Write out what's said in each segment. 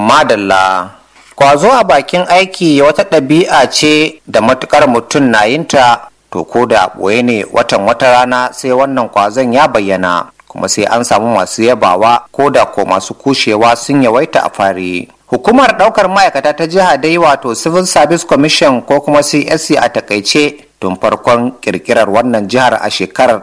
madalla kwazo a bakin aiki wata ɗabi'a ce da matukar mutum na yinta to ko da ɓoye ne watan wata rana sai wannan kwazon ya bayyana kuma sai an samu masu yabawa ko da ko masu kushewa sun yawaita a fari hukumar ɗaukar ma'aikata ta jiha dai wato civil service commission ko kuma csc a takaice tun farkon kirkirar wannan jihar a shekarar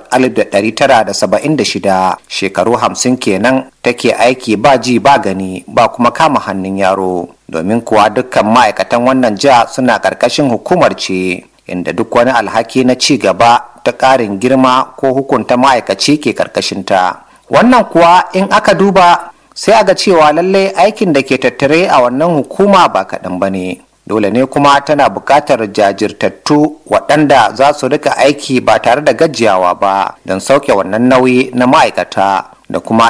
1976 shekaru hamsin kenan take aiki ba ji ba gani ba kuma kama hannun yaro domin kuwa dukkan ma'aikatan wannan jiha suna ƙarƙashin hukumar ce inda duk wani alhaki na ci gaba ta ƙarin girma ko hukunta ma'aikaci ke ƙarƙashinta wannan kuwa in aka duba sai a ga cewa lallai aikin da ke tattare a wannan hukuma ba kaɗan ba ne dole ne kuma tana buƙatar jajirtattu waɗanda za su rika aiki ba tare da gajiyawa ba don sauke wannan nauyi na ma'aikata da kuma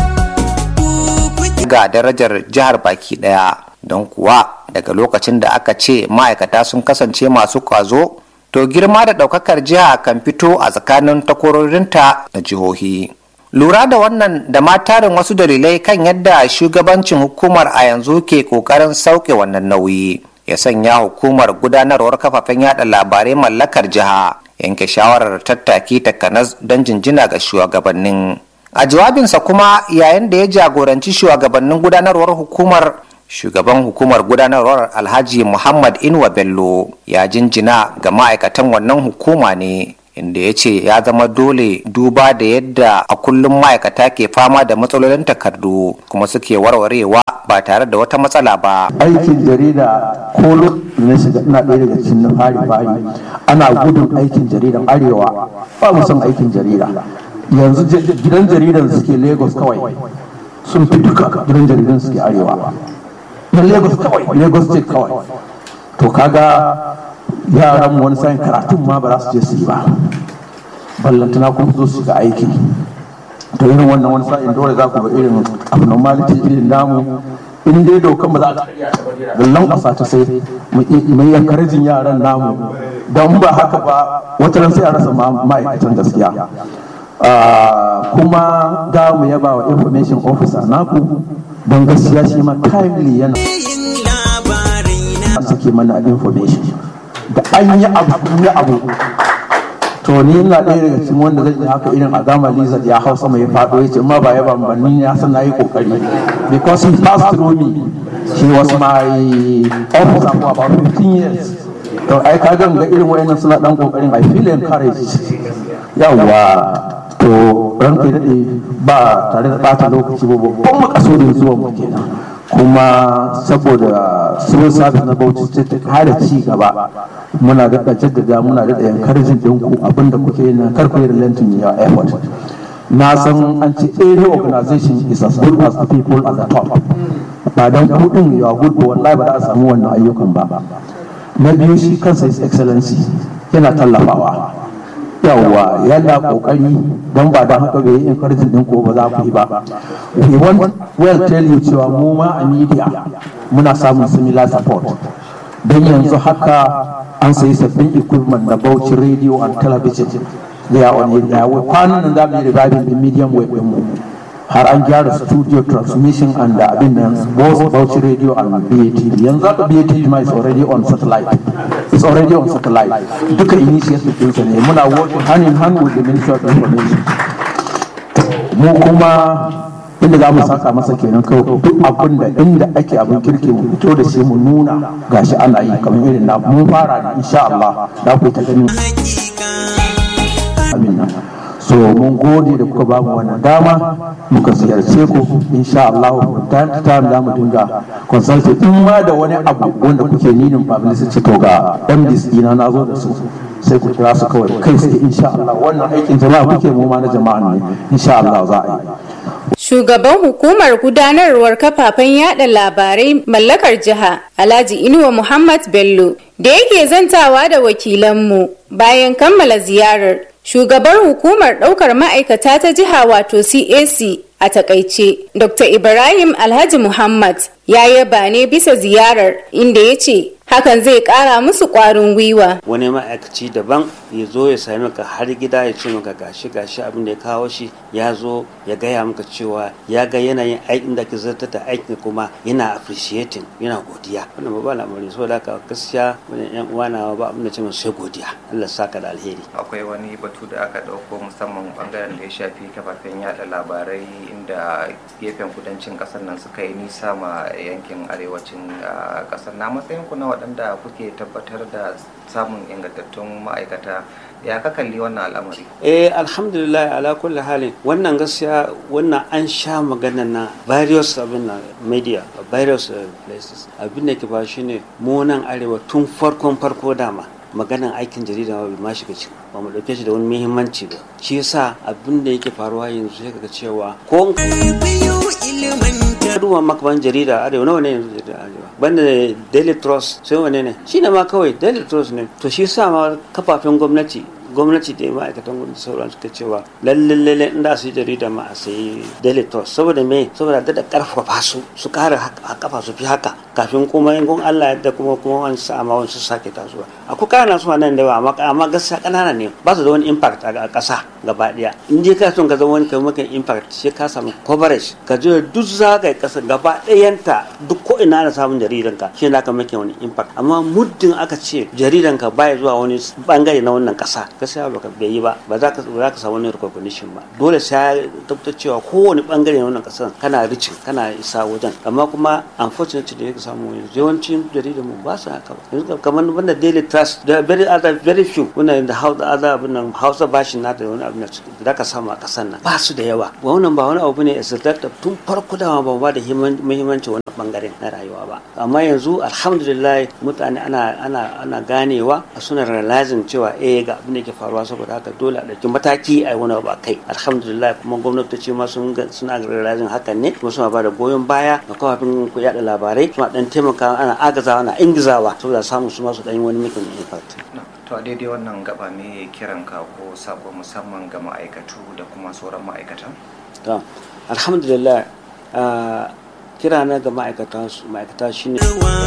ga darajar jihar baki ɗaya don kuwa daga lokacin da aka ce ma'aikata sun kasance masu kwazo to girma da ɗaukakar jiha kan fito a tsakanin takwarorinta na jihohi lura da wannan da ma tarin wasu dalilai kan yadda shugabancin hukumar a yanzu ke ƙoƙarin sauke wannan nauyi ya sanya hukumar gudanarwar kafafen yada labarai mallakar jiha yanke shawarar tattaki takanas don jinjina ga shugabannin a jawabinsa kuma yayin da ya jagoranci shugabannin gudanarwar hukumar shugaban hukumar gudanarwar alhaji muhammad inuwa bello ya jinjina ga ma'aikatan wannan hukuma ne inda ya ce ya zama dole duba da yadda a kullum ma'aikata ke fama da matsalolin takardu kuma suke warwarewa ba tare da wata matsala ba aikin jarida ko na shiga ina ɗaya daga cikin na fari fari ana gudun aikin jaridan arewa ba mu son aikin jarida yanzu gidan jaridan suke lagos kawai sun fi duka gidan jaridan suke arewa na lagos kawai lagos state kawai to kaga yaran wani sa'in karatun ma ba za su je su yi ba ballantana kuma zo su ga aiki to irin wannan wani sa'in dole za ku ga irin abnormality irin namu in dai dokan ba za ta lallan ƙasa ta sai mai yankarajin yaran namu don ba haka ba wata ran sai a rasa ma'aikatan gaskiya kuma ga mu yaba wa information officer naku don gaskiya shi ma timely yana suke mana information da an yi abu ya abu to ni ina ɗaya daga cikin wanda zai haka irin a gama lizard ya hau sama ya faɗo ya ce ma ba ya ban ban ni ya san na yi kokari because he passed through me he was my officer for about 15 years to ai ka ga irin wayannan suna dan kokarin i feel encouraged yawa to ranka daɗe ba tare da ɓata lokaci ba babban makasudin zuwa mu kenan kuma saboda civil service na bauchi state ta kare ci gaba muna daɗa jaddada muna daɗa encouraging ɗinku abinda kuke yi na karku yi relenting your effort na san an ce every organization is as good as the people at the top ba don kuɗin yawa good ba wallahi ba za a samu wannan ayyukan ba na biyu shi kansa is excellency yana tallafawa yawwa yana kokari don ba don haka bai yi encouraging din ko ba za ku yi ba we want well tell you cewa mu ma a media muna samun similar support don yanzu haka an sayi sabbin equipment na Bauchi radio and television they are on it kwanan nan za mu yi reviving din medium wave din mu har an gyara studio transmission and abin nan both Bauchi radio and BATV yanzu haka BATV ma is already on satellite it's already on satellite duka initiative ɗinsa ne muna working hand in hand with the Ministry of Information mu kuma inda za mu saka masa kenan kawai duk abin da inda ake abin kirki mu fito da shi mu nuna gashi ana yi kamar irin na mun fara da insha Allah za ku ta ganin amin so mun gode da kuka bamu wannan dama muka ziyarce ku insha Allah time to time za mu dinga consulting in ma da wani abu wanda kuke ninin publicity to ga MDs dina na zo da su sai ku kira su kawai kai sai insha Allah wannan aikin jama'a kuke mu ma na jama'a ne insha Allah za a yi Shugaban hukumar gudanarwar kafafen yada labarai mallakar jiha Alhaji Inuwa Muhammad Bello da yake zantawa da wakilanmu bayan kammala ziyarar shugabar hukumar ɗaukar ma'aikata ta jiha wato CAC a takaice Dr. Ibrahim Alhaji Muhammad ya yaba ne bisa ziyarar inda ya ce hakan zai ƙara musu ƙwarin gwiwa wani ma'aikaci daban ya zo ya sami ka har gida ya ce maka gashi gashi abin da ya kawo shi ya zo ya gaya maka cewa ya ga yanayin aikin da ke zartar da aikin kuma yana appreciating yana godiya wannan ba al'amari saboda haka gaskiya wani yan uwa na ba abin da ce sai godiya Allah saka da alheri akwai wani batu da aka dauko musamman bangaren da ya shafi kafafen yada labarai inda gefen kudancin kasar nan suka yi nisa ma yankin arewacin kasar na matsayin ku na waɗanda kuke tabbatar da samun ingantattun ma'aikata ya ka kalli wannan al'amari eh alhamdulillah ala kulli halin wannan gaskiya wannan an sha magana na various abin na media various places abin da ke ba shine mu nan arewa tun farkon farko dama maganan aikin jarida ma bai ma shiga ciki ba mu dauke shi da wani muhimmanci ba shi yasa abin da yake faruwa yanzu sai kaga cewa ko duba makaman jarida arewa nawa ne yanzu jarida arewa banda daily trust sai wane ne shi ne ma kawai daily trust ne to shi yasa ma kafafen gwamnati gwamnati da ma'aikatan gwamnati sauran suka cewa lalle lalle in da su yi jarida ma a sayi daily trust saboda me saboda da karfafa su su kara kafa su fi haka kafin kuma in gun Allah yadda kuma kuma wani sa ma wani su sake tasowa akwai kana su nan da yawa amma amma gaskiya kanana ne ba su da wani impact a kasa gaba daya in je ka son ka zama wani kai maka impact sai ka samu coverage ka je duk zagaye kasa gaba dayanta duk ko ina na samun jaridan ka shi na ka maka wani impact amma muddin aka ce jaridan ka baya zuwa wani bangare na wannan kasa gaskiya ba ka bai yi ba ba za ka za ka samu wani recognition ba dole sai ya tabbatar cewa kowane bangare na wannan kasan kana ricin kana isa wajen amma kuma unfortunately da yake samu yanzu yawancin jaridan mu ba su haka ba yanzu kamar banda daily trust da very other very few wannan da hausa other abin nan hausa bashin na da wani abin da ka samu a kasan nan ba su da yawa wannan ba wani abu ne a tun farko da ba ba da muhimmanci wani bangaren na rayuwa ba amma yanzu alhamdulillah mutane ana ana ana ganewa a suna realizing cewa eh ga abin da ke faruwa saboda haka dole a ɗauki mataki a wani abu a kai alhamdulillah kuma gwamnati ma sun suna realizing hakan ne kuma suna ba da goyon baya ga kafafin ku yada labarai suna dan taimaka ana agazawa ana ingizawa saboda samun su masu dan wani mikin impact to a daidai wannan gaba me kiran ka ko sako musamman ga ma'aikatu da kuma sauran ma'aikatan to alhamdulillah kira na ga ma'aikata ma'aikata shine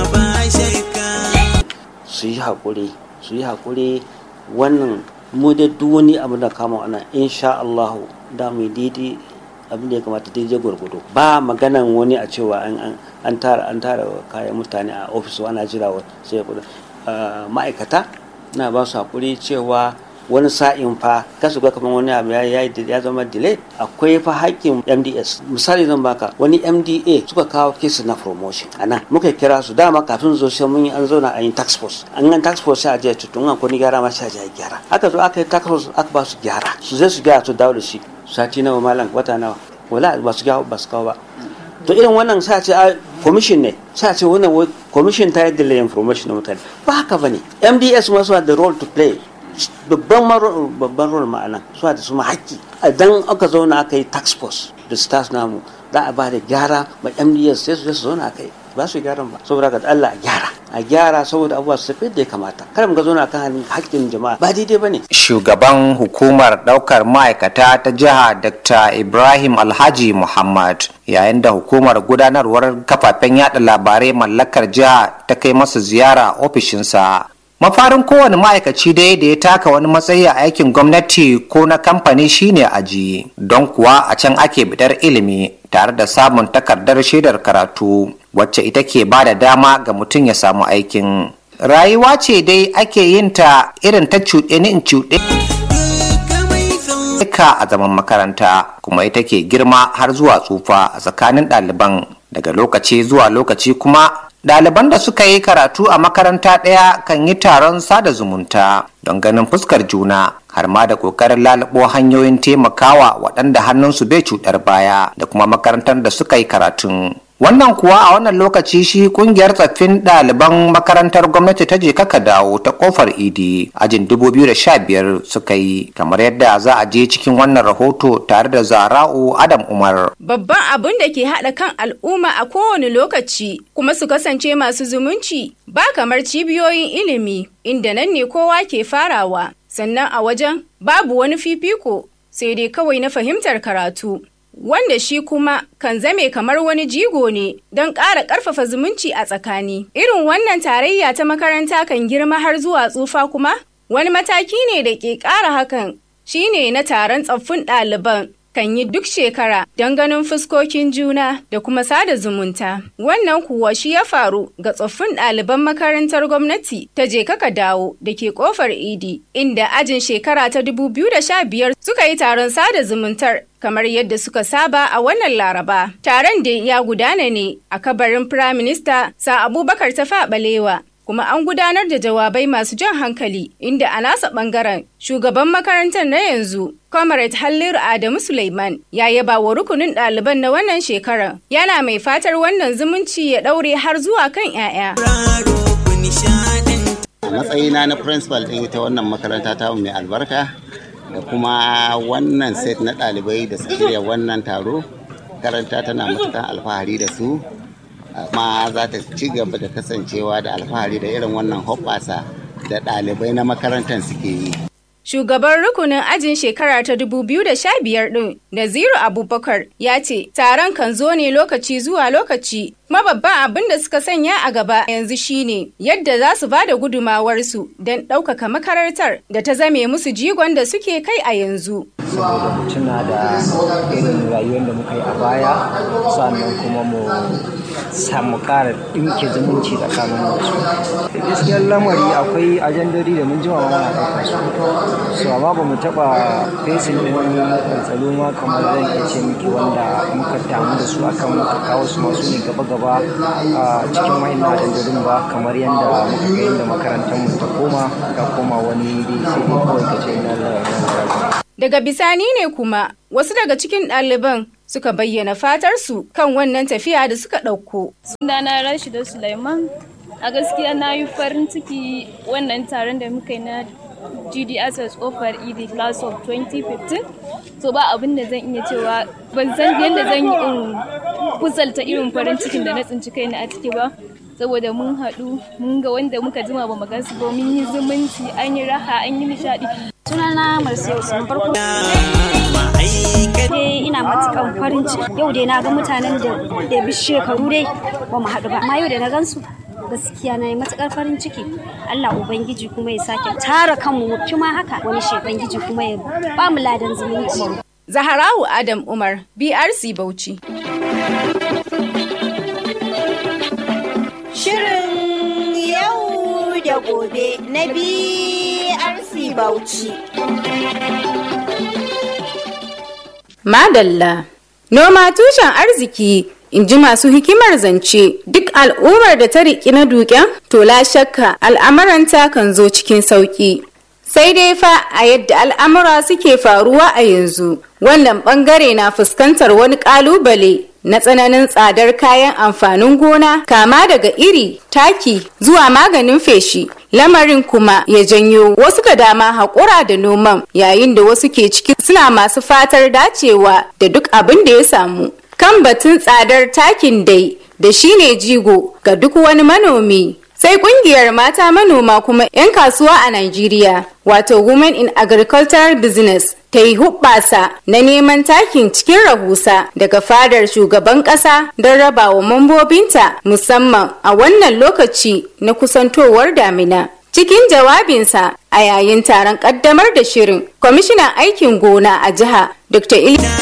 su yi haƙuri su yi haƙuri wannan mu da duk wani abu da kama ana insha Allah da mu daidai abin da ya kamata daidai gwargwado ba maganan wani a cewa an tara an tara kayan mutane a ofis ana jira sai ya kudu ma'aikata na ba su hakuri cewa wani sa'in fa kasu ga kamar wani abu ya ya zama delay akwai fa haƙƙin MDS misali zan baka wani MDA suka kawo kesi na promotion anan muka kira su dama kafin zo sai mun yi an zauna a yin tax force an yi tax force sai a je tutun an kuni gyara ma sai a je gyara aka zo aka yi tax force aka ba su gyara su zai su gyara su dawo da shi sati nawa malam wata nawa wala ba su gyara ba su kawo ba to irin wannan sa ce a commission ne sa ce wannan commission ta yi delay information na mutane ba haka bane MDS ma suna da role to play babban babban role ma'ana suna da su ma haƙƙi idan aka zauna aka yi tax force da stars namu za a ba da gyara ma MDS sai su zauna aka yi ba su gyaran ba saboda ga Allah a gyara a gyara saboda abubuwa su tafi da ya kamata kada mu ga zauna kan haƙƙin jama'a ba daidai bane shugaban hukumar daukar ma'aikata ta jiha dr ibrahim alhaji muhammad yayin da hukumar gudanarwar kafafen yada labarai mallakar jiha ta kai masa ziyara ofishinsa mafarin kowane ma'aikaci dai da ya taka wani matsayi a aikin gwamnati ko na kamfani shine aji don kuwa a can ake bidar ilimi tare da samun takardar shaidar karatu wacce ita ke ba da dama ga mutum ya samu aikin rayuwa ce dai ake yin ta irin ta cuɗe ni in cuɗe ka a zaman makaranta kuma ita ke girma har zuwa tsufa a tsakanin ɗaliban daga lokaci zuwa lokaci kuma Ɗaliban da suka yi karatu a makaranta ɗaya kan yi taron sada zumunta don ganin fuskar juna har ma da ƙoƙarin lalubo hanyoyin taimakawa waɗanda hannunsu bai cuɗar baya da kuma makarantar da suka yi karatun. Wannan kuwa a wannan lokaci shi kungiyar tsaffin ɗaliban makarantar gwamnati ta je kaka dawo ta kofar idi ajin 2015 suka yi kamar yadda za a je cikin wannan rahoto tare da zara'u Adam Umar. Babban abin da ke haɗa kan al'umma a kowane lokaci kuma su kasance masu zumunci ba kamar cibiyoyin ilimi inda nan ne kowa ke farawa sannan a wajen babu wani fifiko sai dai kawai na fahimtar karatu. wanda shi kuma kan zame kamar wani jigo ne don ƙara ƙarfafa zumunci a tsakani. Irin wannan tarayya ta makaranta kan girma har zuwa tsufa kuma wani mataki ne da ke ƙara hakan shine na taron tsaffin ɗaliban kan yi duk shekara don ganin fuskokin juna da kuma sada zumunta. Wannan kuwa shi ya faru ga tsoffin ɗaliban makarantar gwamnati ta je kaka dawo da ke kofar idi inda ajin shekara ta 2015 suka yi taron sada zumuntar kamar yadda suka saba a wannan laraba. Taron da ya gudana ne a kabarin Firaminista sa Abubakar ta balewa kuma an gudanar da jawabai masu jan hankali inda a nasa bangaren shugaban makarantar na yanzu comrade halliru adamu suleiman ya yaba wa rukunin ɗaliban na wannan shekarar yana mai fatar wannan zumunci ya ɗaure har zuwa kan 'ya'ya a matsayina na principal ɗin ita wannan makaranta ta mai albarka da kuma wannan set na ɗalibai da suke wannan taro karanta tana matukan alfahari da su amma za ta ci gaba da kasancewa da alfahari da irin wannan hoɓɓasa da ɗalibai na makarantar suke yi. Shugaban rukunin ajin shekara ta 2015 ɗin Naziru Abubakar ya ce taron kan zo ne lokaci zuwa lokaci kuma babban abin da suka sanya a gaba yanzu shine yadda za su ba da gudumawarsu don ɗaukaka makarantar da ta zame musu jigon da suke kai a yanzu. saboda mu tuna da irin rayuwar da muka yi a baya sannan kuma mu samu ƙara ɗinke zumunci tsakanin wasu gaskiyar lamari akwai ajandori da mun jima ma mana ɗaukar su so amma ba mu taɓa fesin wani tsalo ma kamar zan iya ce miki wanda muka damu da su akan muka kawo su masu ne gaba-gaba a cikin wayan ajandorin ba kamar yadda muka ga yadda makarantar mu ta koma ta koma wani dai sai dai kawai ka ce ina lalata Daga bisani ne kuma wasu daga cikin ɗaliban suka bayyana fatarsu kan wannan tafiya da suka ɗauko. Sunana Rashida Sulaiman a gaskiya na yi farin ciki wannan taron da muka yi na GDSS offer ED class of 2015 so ba abin da zan iya cewa ban san yadda zan yi in kusalta irin farin cikin da na tsinci kaina a ciki ba saboda mun haɗu mun ga wanda muka jima ba mu gansu ba mun yi zumunci an yi raha an yi nishaɗi sunana marsiya usman farko eh ina matukan farin ciki yau dai na ga mutanen da da bi shekaru dai ba mu haɗu ba amma yau da na gansu gaskiya na yi matukar farin ciki Allah ubangiji kuma ya sake tara kanmu mu fi ma haka wani shebangiji kuma ya ba mu ladan zumunci Zaharawu Adam Umar, BRC Bauchi. Shirin yau da gobe na BRC Bauchi. Madalla. Noma tushen arziki in ji masu hikimar zance duk al'ummar da ta riƙi na duken to la shakka al'amuranta kan zo cikin sauƙi. Sai dai fa a yadda al'amura suke faruwa a yanzu wannan bangare na fuskantar wani ƙalubale na tsananin tsadar kayan amfanin gona kama daga iri taki zuwa maganin feshi lamarin kuma ya janyo wasu da dama haƙura da noman yayin da wasu ke ciki suna masu fatar dacewa da duk abin da ya samu kan batun tsadar takin dai da shine jigo ga duk wani manomi sai kungiyar mata manoma kuma 'yan kasuwa a Najeriya wato Women in Agricultural Business ta yi hubbasa na neman takin cikin rahusa daga fadar shugaban kasa don raba wa mambobinta musamman a wannan lokaci na kusantowar damina. Cikin jawabinsa a yayin taron kaddamar da shirin, kwamishinan aikin gona a jiha Dr.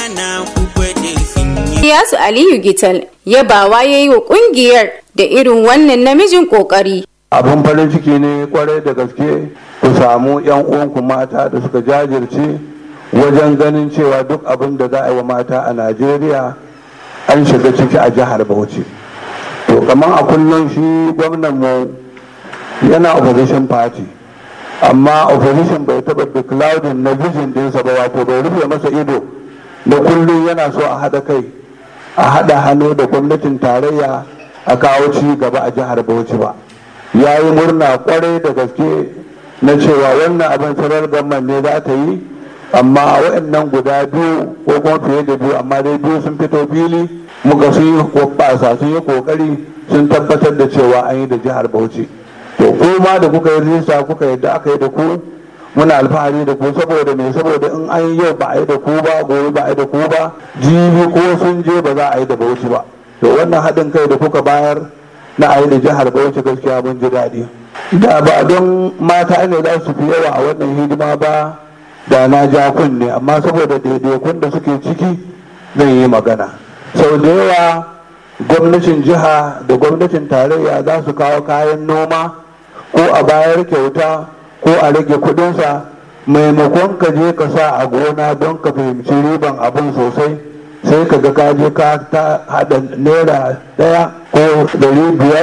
Ilyasu Aliyu Gital yabawa ya yi wa kungiyar da irin wannan namijin kokari. abin farin ciki ne kwarai da gaske ku samu 'yan uwanku mata da suka jajirce wajen ganin cewa duk abin da za a yi wa mata a najeriya an shiga ciki a jihar bauchi to kamar a kullum shi gwamnan mu yana opposition party amma opposition bai taba declaring na vision dinsa ba wato bai rufe masa ido da kullum yana so a haɗa kai a haɗa hannu da gwamnatin tarayya a kawo ci gaba a jihar bauchi ba ya yi murna kwarai da gaske na cewa wannan abin sarar gamman ne za ta yi amma waɗannan guda biyu ko kuma fiye da biyu amma dai biyu sun fito fili muka sun yi kwabasa sun yi kokari sun tabbatar da cewa an yi da jihar bauchi to kuma da kuka yi rijista kuka yadda aka yi da ku muna alfahari da ku saboda me saboda in an yi yau ba a yi da ku ba gobe ba a yi da ku ba jibi ko sun je ba za a yi da bauchi ba to wannan haɗin kai da kuka bayar na a yi da jihar bauchi gaskiya mun ji daɗi da ba don mata ne za su fi yawa a wannan hidima ba da na ja kunne amma saboda daidaikun da suke ciki zan yi magana sau da yawa gwamnatin jiha da gwamnatin tarayya za su kawo kayan noma ko a bayar kyauta ko a rage kudinsa maimakon ka je ka sa a gona don ka fahimci riban abin sosai sai ka ga kaje ka ta hada naira daya ko dari biyar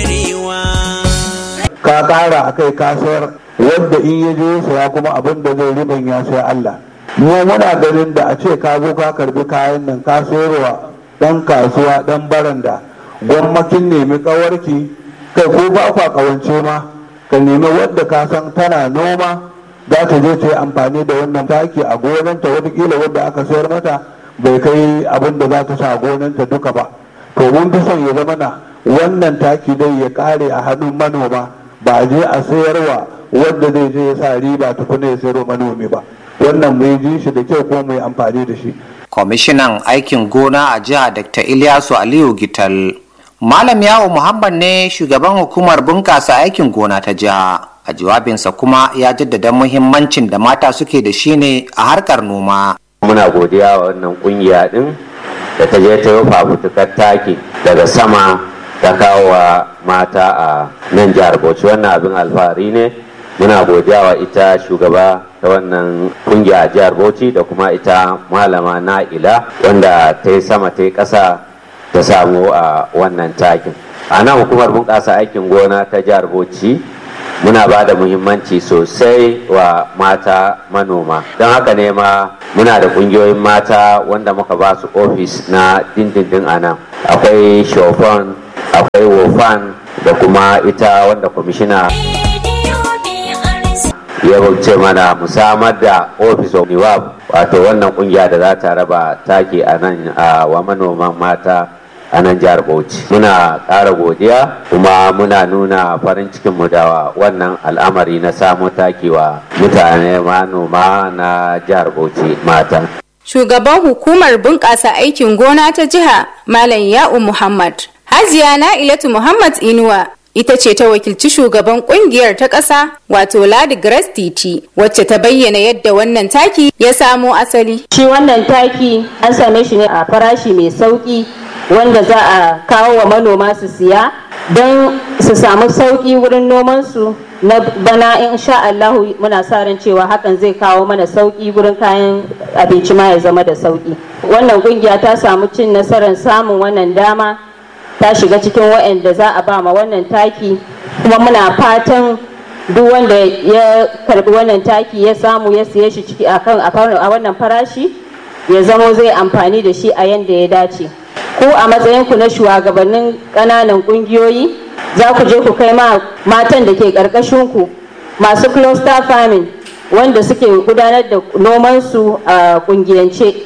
ka kara a kai ka sayar wadda in ya je saya kuma abin da zai riban ya sai Allah mu muna ganin da a ce ka zo ka karbi kayan nan ka sayarwa dan kasuwa dan baranda gwamnatin nemi kawarki kai ko ba kwa kawance ma ka nemi wadda ka san tana noma za ta je ta yi amfani da wannan taki a gonanta watakila wadda aka sayar mata bai kai abin da za ta sa gonanta duka ba to mun fi son ya zama na wannan taki dai ya kare a hannun manoma ba je a sayarwa wadda zai je ya sa riba tukuna ya sayarwa manomi ba wannan mai ji shi da kyau ko mai amfani da shi kwamishinan aikin gona a jiha dr ilyasu aliyu gital malam yawo muhammad ne shugaban hukumar bunkasa aikin gona ta jiha a jawabinsa kuma ya jaddada muhimmancin da mata suke da shi ne a harkar noma muna godiya wa wannan kungiya din da ta je ta yi fafutukar taki daga sama ta kawo wa mata a nan jihar bauchi wannan abin alfahari ne muna godiya wa ita shugaba ta wannan kungiya a jihar bauchi da kuma ita malama na'ila wanda ta yi sama ta yi ƙasa ta samu a wannan takin a nan hukumar bunƙasa aikin gona ta jihar bauchi muna ba da muhimmanci sosai wa mata manoma don haka ne ma muna da ƙungiyoyin mata wanda muka ba su ofis na dindindin a nan akwai shofan akwai wofan da kuma ita wanda kwamishina ya bauce mana musamar da office of niwab wato wannan kungiya da za ta raba taki a nan wa manoman mata a nan jihar bauchi muna ƙara godiya kuma muna nuna farin cikinmu da wannan al'amari na samu taki wa mutane manoma na jihar bauchi mata shugaban hukumar bunƙasa aikin gona ta jiha malam ya'u muhammad hajiya na'ilatu muhammad inuwa ita ce ta wakilci shugaban kungiyar ta ƙasa wato ladi grace titi wacce ta bayyana yadda wannan taki ya samo asali shi wannan taki an same shi ne a farashi mai sauki wanda za a kawo wa manoma su siya don su samu sauki wurin nomansu na bana in sha Allahu muna sa ran cewa hakan zai kawo mana sauki wurin kayan abinci ma ya zama da sauki wannan kungiya ta samu cin nasarar samun wannan dama ta shiga cikin waɗanda za a ba ma wannan taki kuma muna fatan duk wanda ya karbi wannan taki ya samu ya siye shi ciki a wannan farashi ya zamo zai amfani da shi a yadda ya dace ku a matsayinku na shugabannin ƙananan ƙungiyoyi za ku je ku kai ma matan da ke ƙarƙashinku masu cluster farming wanda suke gudanar da nomansu a ƙungiyance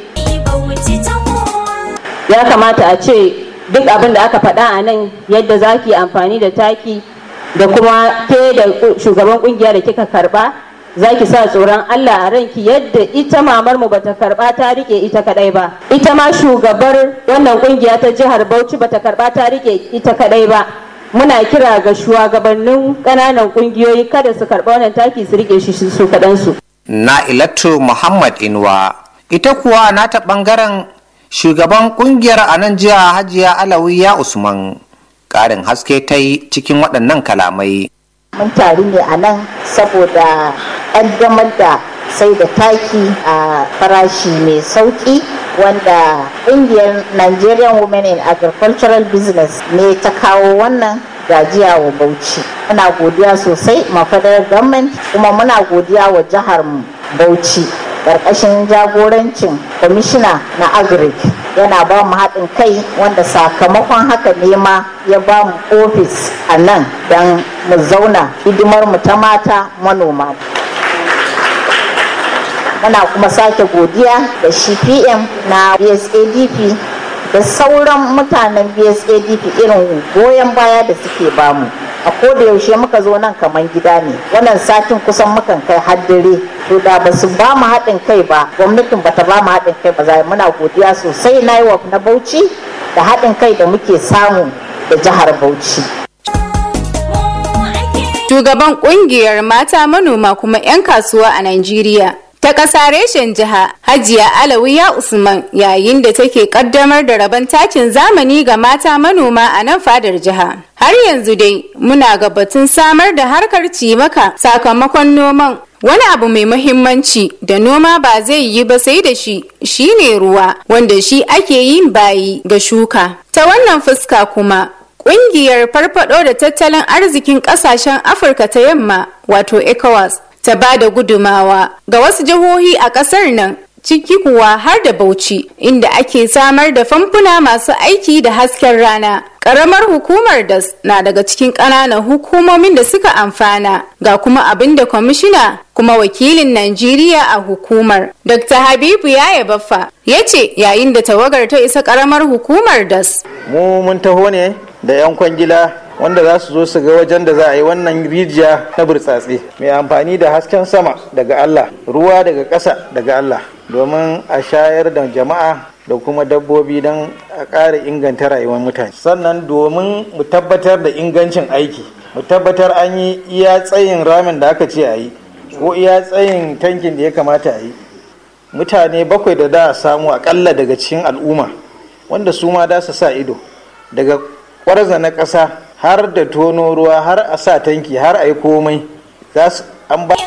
ya kamata a ce duk abin da aka faɗa a nan yadda za ki amfani da taki da kuma ke da shugaban kungiya da kika karba za ki sa tsoron Allah a ranki yadda ita mamar mu bata karba ta rike ita kadai ba ita ma shugabar wannan kungiya ta jihar Bauchi bata karba ta rike ita kadai ba muna kira ga shugabannin kananan kungiyoyi kada su karba wannan taki su rike shi su kadansu Na'ilatu Muhammad Inuwa ita kuwa nata bangaren shugaban kungiyar a nan jiya hajiya alawiya usman karin haske ta yi cikin waɗannan kalamai mun taru ne a nan saboda ƙaddamar da sai da taki a farashi mai sauƙi wanda ƙungiyar nigerian women in agricultural business ne ta kawo wannan gajiya wa bauchi muna godiya sosai ma federal government kuma muna godiya wa jihar bauchi ƙarƙashin jagorancin kwamishina na agric yana ba mu haɗin kai wanda sakamakon haka ne ma ya ba mu ofis a nan don mu zauna hidimar mu ta mata manoma muna kuma sake godiya da shi pm na bsadp da sauran mutanen bsadp irin goyon baya da suke bamu a koda yaushe muka zo nan kaman gida ne wannan satin kusan mukan kai har dare to da ba su ba mu haɗin kai ba gwamnatin bata ba mu haɗin kai ba za muna godiya sosai na yi wa na bauchi da haɗin kai da muke samu da jihar bauchi Shugaban kungiyar mata manoma kuma 'yan kasuwa a Najeriya. Ta ƙasa reshen jiha Hajiya Alawiya Usman yayin da take ƙaddamar da rabon takin zamani ga mata manoma a nan fadar jiha. Har yanzu dai muna ga batun samar da harkar cimaka sakamakon noman Wani abu mai muhimmanci da noma ba zai yi ba sai da shi shine ruwa wanda shi ake yin bayi ga shuka. Ta wannan fuska kuma Ƙungiyar farfado da tattalin arzikin ƙasashen Afirka ta yamma wato ECOWAS ta ba da gudumawa ga wasu jihohi a ƙasar nan ciki kuwa har da Bauchi inda ake samar da famfuna masu aiki da hasken rana. Ƙaramar hukumar DAS na daga cikin ƙananan hukumomin da suka amfana ga kuma abin da kwamishina kuma wakilin Najeriya a hukumar. Dr. Habibu Yaya Baffa ya ce yayin da tawagar ta isa ƙaramar hukumar DAS. Mu mun taho ne da 'yan kwangila wanda za su zo su ga wajen da za a yi wannan rijiya na burtsatse mai amfani da hasken sama daga Allah ruwa daga ƙasa daga Allah domin a shayar da jama'a da kuma dabbobi don a ƙara inganta rayuwar mutane sannan domin mu tabbatar da ingancin aiki mu tabbatar an yi iya tsayin ramin da aka ce a yi ko iya tsayin tankin da ya kamata a yi mutane bakwai da da samu akalla daga cikin al'umma wanda su ma da su sa ido daga kwarza na ƙasa har da tono ruwa har a sa tanki har a yi komai za su an ba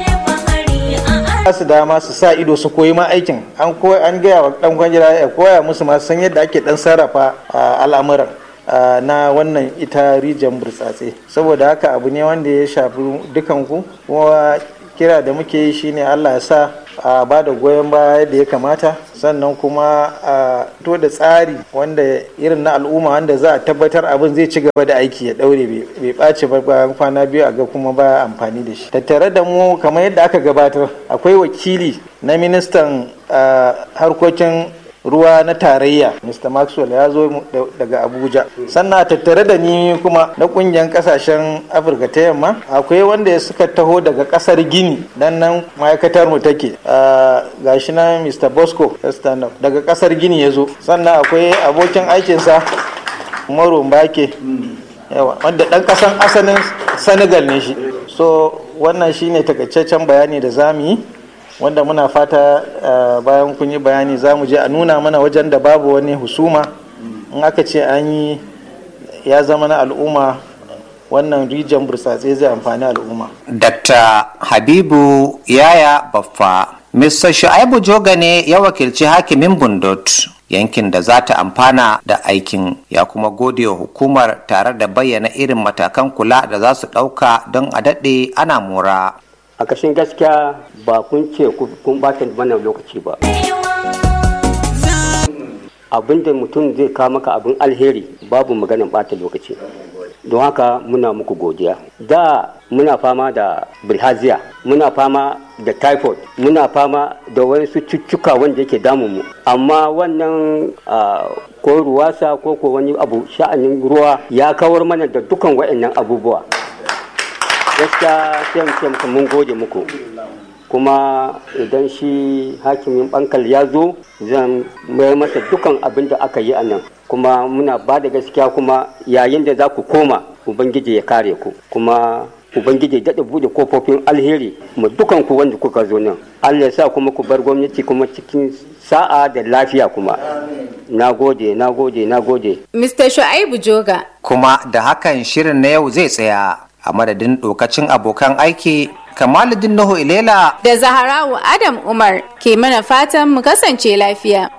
su dama su sa ido su koyi ma aikin an an gaya wa dan kwanjira ya koya musu ma san yadda ake dan sarrafa al'amuran na wannan ita rijiyar burtsatse saboda haka abu ne wanda ya shafi dukanku kuma kira da muke yi shine allah ya sa a ba da goyon baya da ya kamata sannan kuma a to da tsari wanda irin na al'umma wanda za a tabbatar abin zai ci gaba da aiki ya daure bai ɓaci ba bayan kwana biyu a ga kuma ba amfani da shi tattare da mu kamar yadda aka gabatar akwai wakili na ministan harkokin ruwa na tarayya mr maxwell ya zo daga abuja sannan tattare da ni kuma na kungiyar kasashen afirka ta yamma akwai wanda suka taho daga kasar gini dan nan ma'aikatar mu take gashi na mr bosco daga kasar gini ya zo sannan akwai abokin aikinsa umaru mbake yawa wanda dan kasan asalin senegal ne shi so wannan shine takaitaccen bayani da zamu yi wanda muna fata bayan kun yi bayani za mu je a nuna mana wajen da babu wani husuma in aka ce an yi ya zama na al'umma wannan rijiyar burtsatse zai amfani al'umma. Dr. Habibu Yaya Baffa Mr. Shu'aibu Joga ne ya wakilci hakimin Bundot yankin da za ta amfana da aikin ya kuma gode wa hukumar tare da bayyana irin matakan kula da za su ɗauka don a daɗe ana mora. a kashin gaskiya ba kun ce kun bata wannan lokaci ba abin da mutum zai kawo maka abin alheri babu maganin bata lokaci don haka muna muku godiya da muna fama da bilhaziya muna fama da typhoid muna fama da wasu cututtuka wanda yake damun mu amma wannan ko ruwasa ko ko wani abu sha'anin ruwa ya kawar mana da dukan waɗannan abubuwa gaskiya sai mu ce muku mun gode muku kuma idan shi hakimin bankal ya zo zan mayar masa dukan abin da aka yi a nan kuma muna ba da gaskiya kuma yayin da za ku koma ubangiji ya kare ku kuma ubangiji daɗa buɗe kofofin alheri mu dukan ku wanda kuka zo nan allah ya sa kuma ku bar gwamnati kuma cikin sa'a da lafiya kuma na gode na gode na gode mr shu'aibu joga kuma da hakan shirin na yau zai tsaya a madadin dokacin abokan aiki kamaluddin nuhu ilela da zaharawu adam umar ke mana fatan mu kasance lafiya